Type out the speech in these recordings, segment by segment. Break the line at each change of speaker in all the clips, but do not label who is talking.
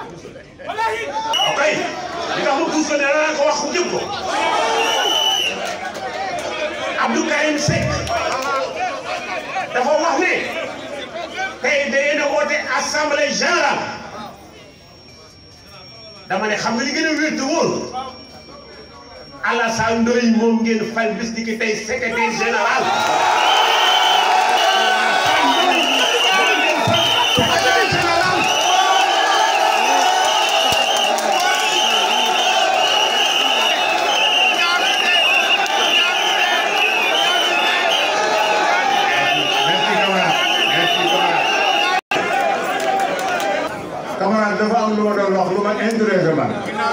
ok li tax ma puus ko ne la ko wax ko jëm ko Abdou Karim Seck dafa wax ne tey da ngeen a woote assemblée générale dama ne xam nga li gën a wér te wóor Alassane Ndoye moom ngeen fal bis di ki tey secrétaire général. secrétaire général.
merci camarade merci camarade. camarade dafa am lu ma doon wax lu ma intéressé man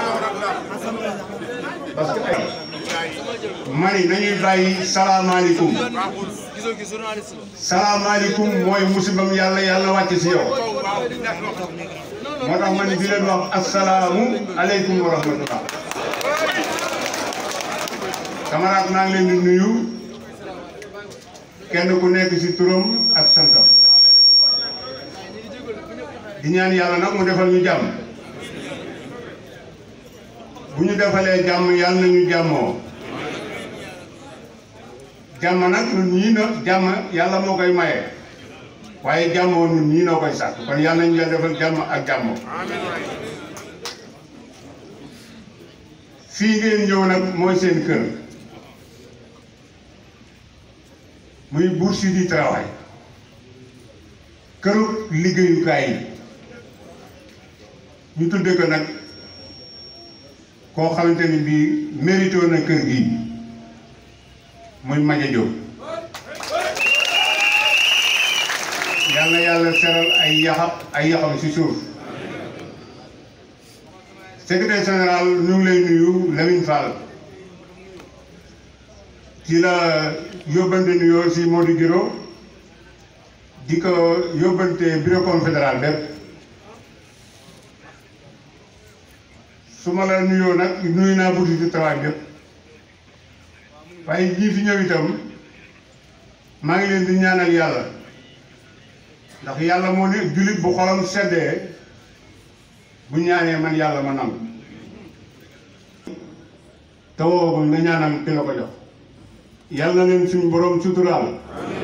parce que ay mani nañuy bàyyi salaamaaleykum salaamaaleykum mooy musibam yàlla yàlla wàcc si yow moo tax man di leen wax asalaamu aleykum wa rahmatullah camarade maa ngi leen di nuyu kenn ku nekk ci turam ak santam di ñaan yàlla nag mu defal ñu jàmm bu ñu defalee jàmm yàlla na ñu jàmmoo jàmm nag ñun ñii na jàmm yàlla moo koy maye waaye jàmmoo ñun ñii noo koy sàkk kon yàlla nañu yàlla defal jàmm ak jàmmoo fii ngeen ñëw nag mooy seen kër muy bourse du travail këru liggéeyukaay yi ñu tudde ko nag koo xamante ni bii mérito na kër gi muy Madia Diop yal na yàlla seral ay yaxam ay yaxam ci suuf secrétaire général ñu ngi lay nuyu Lamine Fall ci la yóbbante nuyoo si Modou Giro di ko yóbbante bureau confédéral bépp su ma la nuyoo nag nuyu naa bourse du travail bépp waaye ñii fi ñëw itam maa ngi leen di ñaanal yàlla ndax yàlla moo ne jullit bu xolam seddee bu ñaanee man yàlla ma nangu te woowagul nga ñaanal ki la ko jox yàlla na leen suñu borom suturaal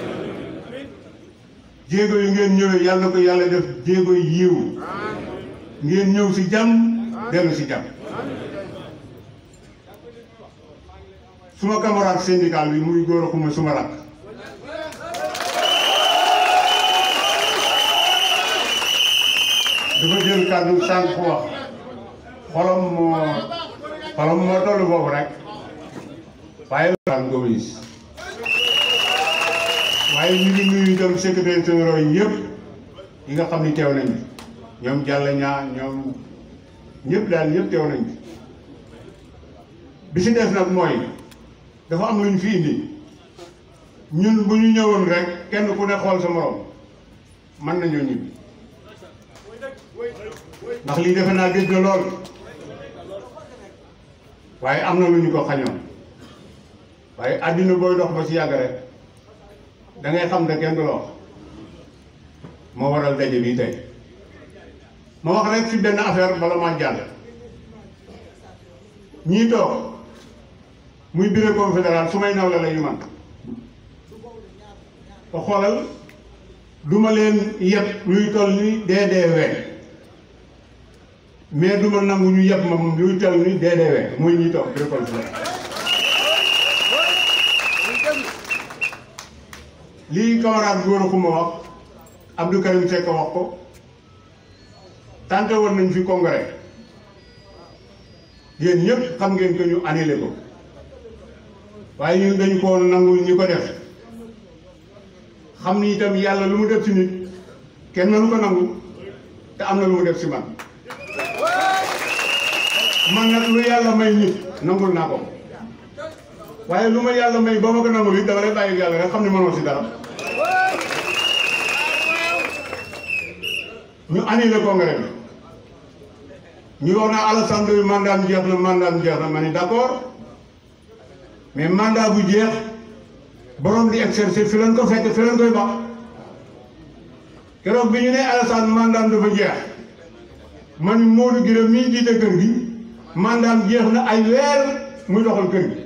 jéego yi ngeen ñëwee yàlla na ko yàlla def jéego yi yiw ngeen ñëw si jàmm dellu si jàmm suma camarade syndical bi muy góor a xuma suma rakk dafa jël kàddu sànq fu wax xolam moo xolam moo tollu boobu rek waaye lan gomis waaye ñu ngi nuyu itam secrétaire généraux yi yëpp yi nga xam ni teew nañu ñoom jàll ñaa ñoom ñëpp daal ñëpp teew nañu bi si des nag mooy dafa am lu ñu fi indi ñun bu ñu ñëwoon rek kenn ku ne xool sa morom mën nañoo ñibbi ndax lii defe naa gëj na lool waaye am na lu ñu ko xañoon waaye àddina booy dox ba ci yàgg rek da ngay xam ne kenn du la wax moo waral daje bi tey ma wax rek ci benn affaire bala maa jàll ñii toog muy bureau confédéral su may nawle la ñu man ko xoolal du ma leen yeb luy toll ni DDW mais du ma nangu ñu yeb ma moom luy toll ni DDW muy ñuy toog bureau confédéral lii camarade góor a xuma wax Abdou Karim Seck wax ko tànte woon nañ fi congrès yéen ñëpp xam ngeen ko ñu annulé ko waaye ñun dañu ko nangul ñi ko def xam ni itam yàlla lu mu def ci nit kenn mënu ko nangu te am na lu mu def ci man man nag lu yàlla may nit nangul naa ko waaye lu ma yàlla may ba ma ko nangul it dama lay bàyyi yàlla rek xam ne mënoo ci dara ñu annulé congrès bi ñu wax naa Alassane Ndoye mandat jeex na mandat jeex na ma ni d'accord mais mandat bu jeex borom di exercer fi leen ko fekk fi leen koy bax keroog bi ñu ne Alassane mandat dafa jeex man Modou Guiro mii jiite kër gi mandaam jeex na ay weer muy doxal kër gi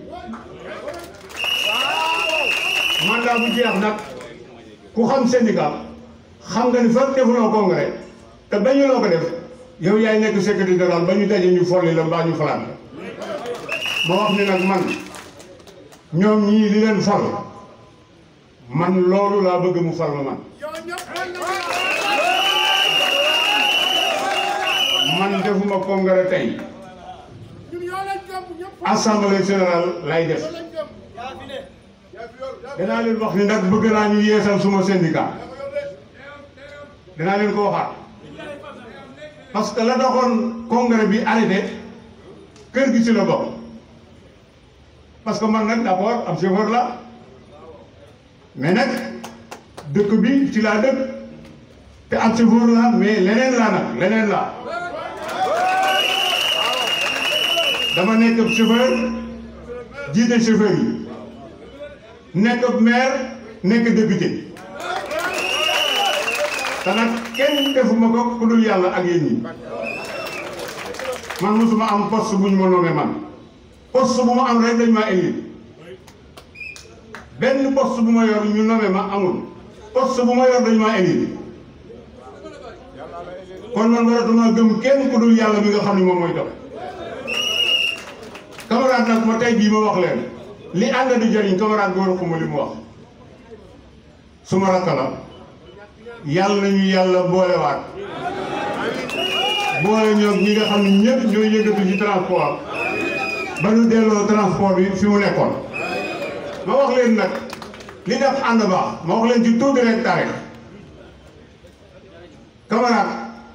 mandat bu jeex nag ku xam syndicat xam nga ni fa defuloo congrès te bañuloo ko def yow yaay nekk secrétaire général ba ñu daje ñu folli la mbaa ñu falaat la ma wax ni nag man ñoom ñii li leen fal man loolu laa bëgg mu fal ma man man defuma congrès tey assemblée générale lay def danaa leen wax ni nag bëgg naa ñu yeesal suma syndicat danaa leen ko waxaat parce que la doxoon congrès bi arrêté kër gi ci la bokk parce que man nag d'abord am chauffeur la mais nag dëkk bi ci laa dëkk te am chauffeur la mais leneen laa nag leneen laa dama nekk ab chauffeur jiite chauffeur yi nekk ab maire nekk député te nag kenn defuma ko ku dul yàlla ak yéen ñi man mosuma am poste bu ñu ma nommé man poste bu ma am rek dañ maa élire benn poste bu ma yor ñu nommé ma amul poste bu ma yor dañ maa élire kon man waratuma gëm kenn ku dul yàlla mi nga xam ne moom mooy dox camarade nag ma tey jii ma wax leen li ànd di jëriñ camarade bi war a xuma li mu wax suma rakk la yàlla nañu yàlla boolewaat boole ñoom ñi nga xam ne ñëpp ñooy yëngatu ci transport ba ñu delloo transport bi fi mu nekkoon ma wax leen nag li def ànd baax ma wax leen ci tuuti rek taarix camarade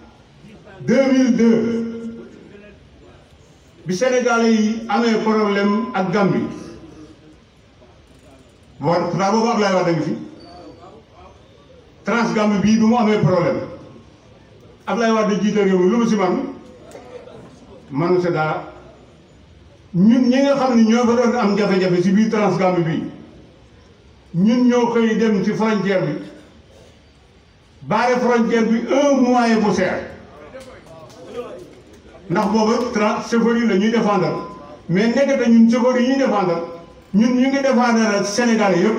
2002 bi Sénégalais yi amee problème ak Gambie bon daa boobu Ablaye Wade ngi fi Transgambie bii bi mu amee problème Ablaye Wade jiite réew mi lu mu si man manu si dara ñun ñi nga xam ne ñoo fa doon am jafe-jafe si biir Transgambie bii ñun ñoo xëy dem ci frontière bi baare frontière bi un mois et poussière ndax booba tra chauffeur yi la ñuy défendre mais nekkate ñun chauffeur yi ñuy défendre ñun ñu ngi défendre ak Sénégal yëpp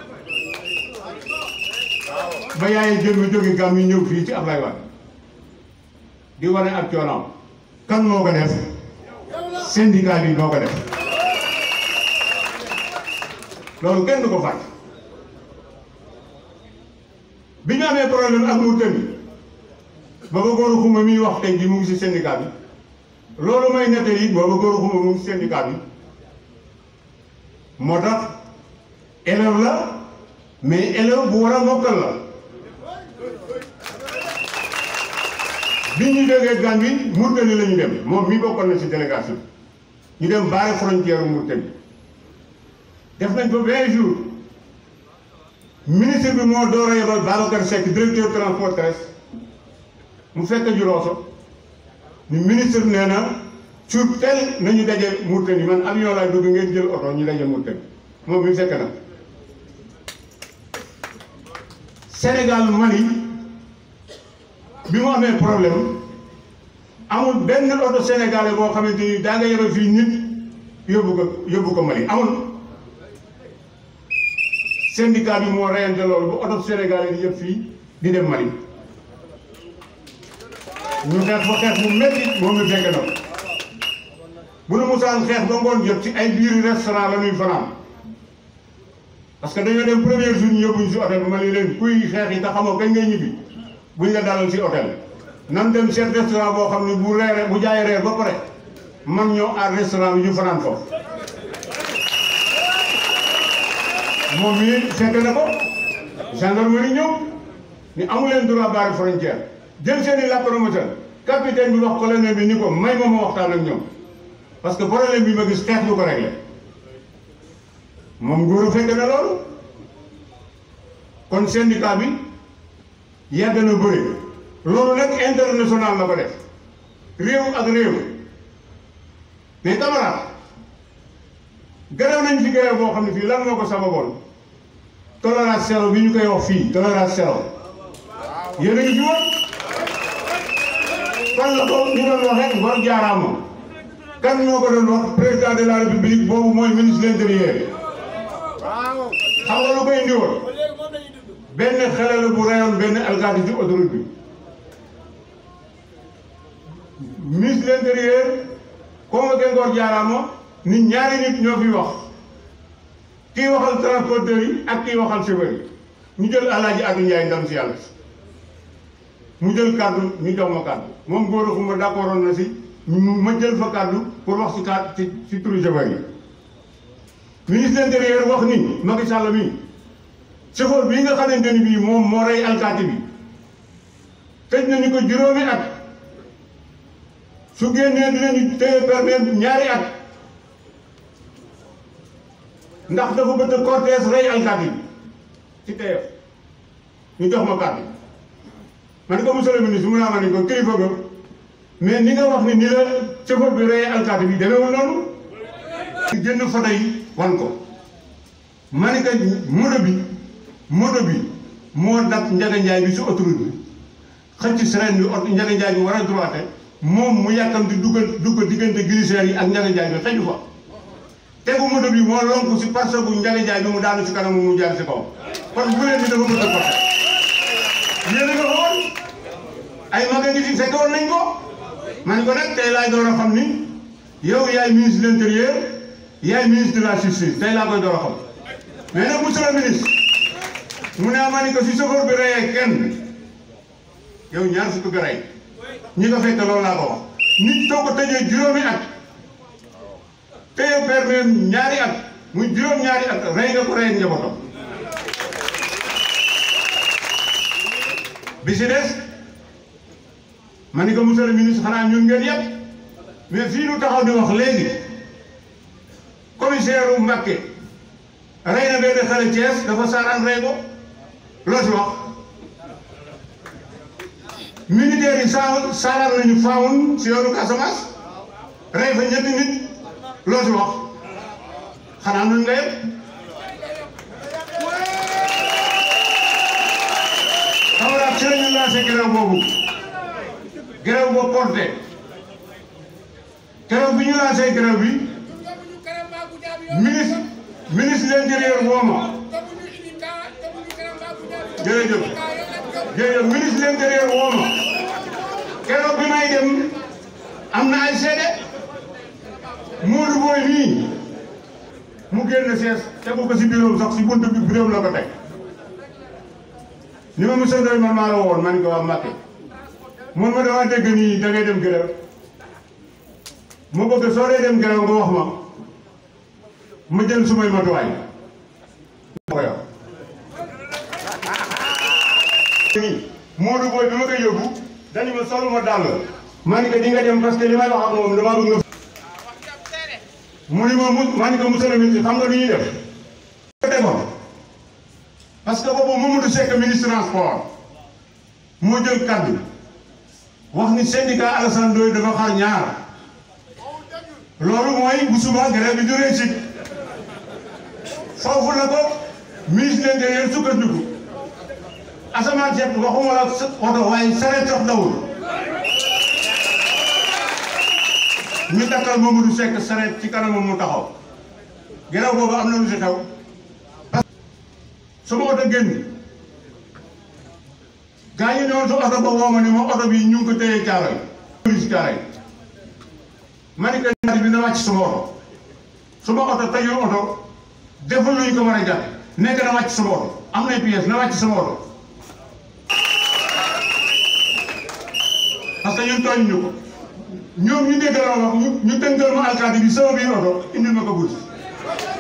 ba yaay jëmmi jóge gàm yi ñëw fii ci Ablaye Wade di wane ak coonaam kan moo ko def syndicat bi moo ko def loolu kenn du ko fàtte bi ñu amee problème ak Mauritanie booba góoru xuma miy wax tey ji mu ngi si syndicat bi loolu may nettali booba góoru xuma mu ngi si syndicat bi moo tax élève la mais élève bu war a mokkal la bi ñu jógee Gambie Mauritanie la ñu dem moom mii bokkoon na si délégation ñu dem baare frontière Mauritanie def nañ fa vingt jours ministre bi moo door a yebal Babacar Seck directeur transport terrestre mu fekk Jurooso ni ministre nee na sur tel nañu daje Mauritanie man avion laay dugg ngeen jël oto ñu daje Mauritanie moom mi fekk na Sénégal Mali bi mu amee problème amul benn oto sénégalais boo xamante ni daa nga yore fii nit yóbbu ko yóbbu ko Mali amul syndicat bi moo reyante loolu ba oto sénégalais di yëpp fii di dem Mali ñu xeex fa xeex bu métti moom mi fekk na bu nu musaan xeex ba ngoon jot ci ay biir restaurant la ñuy fanaan parce que dañoo dem premier jour ñu yóbbuñ si hôtel bi ma ne leen kuy xeex yi te xamoo kañ ngay ñibbi buñ la dalal si hôtel nan dem seen restaurant boo xam ne bu reere bu jaayee reer ba pare man ñoo aar restaurant bi ñu fanaan foofu moom mii fekk na ko gendarmerie ñëw ni amu leen droit barre frontière jël seen i lacrymogène capitaine bi wax colonel bi ni ko may ma ma waxtaan ak ñoom parce que problème bi ma gis xeex du ko réglé moom góor fekk na loolu kon syndicat bi yàgg na bëri loolu nag international la ko def réew ak réew mais camarade gërëw nañ fi gërëw boo xam ne fii lan moo ko sababoon tolérance zéro bi ñu koy wax fii tolérance zéro yéen a ngi fi woon fan la ko ñu doon waxee ngor jaaraama kan moo ko doon wax président de la république boobu mooy ministre de l'intérieur xam nga lu ko indi woon benn xale la bu reyoon benn alkaati ci autoroute bi ministre de l'intérieur convoqué ngor jaaraama ni ñaari nit ñoo fi wax kii waxal transporteur yi ak kii waxal chauffeur yi ñu jël alaaji Adu Njaay ndam si yàlla mu jël kàddu ñu jox ma kàddu moom góor a xuma d'accord na si ma jël fa kàddu pour wax si kàddu ci si turu chauffeur yi ministre de l'intérieur wax ni Macky Sall mi chauffeur bii nga xamante ni bii moom moo rey alkaati bi tëj nañu ko juróomi at su génnee dinañu téye permis ñaari at ndax dafa bëgg cortège rey alkaati bi ci TF ñu jox ma kàddu ma ne ko monsieur le ministre mu naa ma ne ko kilifa ga mais ni nga wax ni ni la chauffeur bi rey alkaati bi demeewul noonu jënd photo yi wan ko ma ne ko moto bi moto bi moo dab Njaga Njaay bi si autoroute bi xëcc sirène bi oto Njaga Njaay bi war a droite moom mu yàkkamti duggal duggal diggante glissaire yi ak Njaga Njaay bi xëju fa tegu moto bi moo lonku si parce que Njaga Njaay bi mu daanu si kanam mu jaar si kaw kon bu leen ni dafa mën a porté yéen a nga xool ay maga ngi fi fekk woon nañ ko man ko nag tey laay door a xam ni yow yaay ministre de l'intérieur yaay ministre de la justice tey laa koy door a xam mais nag monsieur le ministre mu ne ma ni ko si chauffeur bi reyee kenn yow ñaar fukk nga rey ñi ko fekk loolu laa ko wax nit soo ko tëjee juróomi at téye permis ñaari at muy juróom ñaari at rey nga ko rey ak njabootam bi si des ma ni ko monsieur le ministre xanaa ñun ngeen yëpp mais fii nu taxaw di wax léegi commissaire u Mbàkke rey na benn xale Thiès dafa saaraan rey ko loo si wax militaire yi saa saaraan nañu faawun si yoonu Casamance rey fa ñetti nit loo si wax xanaa nun nga yëpp xamaraat ci lañu lancé grève boobu grève boobu porté keroog bi ñu lancé grève bi ministre ministre de l'intérieur wooma jërëjëf jërëjëf ministre de l'intérieur wooma keroog bi may dem am na ay seede Modou Boy mii mu génn sees tegu ko si bureau sax si buntu bi bureau la ko teg ni ma monsieur Ndoye man maa la woon man ko waa Mbacke mun ma dama dégg nii da ngay dem grève ma bëgg soo dee dem grève nga wax ma ma jël sumay matuwaay ko yow nii Modou Boy bi ma koy yóbbu dañu ma solu ma dàll ma ni ko di nga dem parce que li may wax ak moom dama bëgg nga mu ni ma mu ma ni ko monsieur le ministre xam nga lu ñuy def demoon parce que boobu Mamadou Seck ministre transport moo jël kaddu wax ni syndicat Alassane Ndoye dafa xar ñaar loolu mooy bu suba grève bi du réussite foofu la ko ministre de l'intérieur sukkandiku asamaan seet waxuma la oto waaye sareet sax dawul ñu takkal Mamadou Seck sareet ci kanamam mu taxaw grève boobu am na lu si xew sama oto génn gaa yi ñëwoon sa oto ba woo ma ni ma oto bi ñu ngi ko téye caaray police caaray ma ni ko ñaari bi na wàcc sama oto sama oto tëjul oto deful luñ ko mën a jàpp nekk na wàcc sama oto am nay pièces na wàcc sama oto parce que ñun tooñ ñu ko ñoom ñu dégg la wax ñu ñu tënkal ma alkaati bi sama biir oto indil ma ko guddi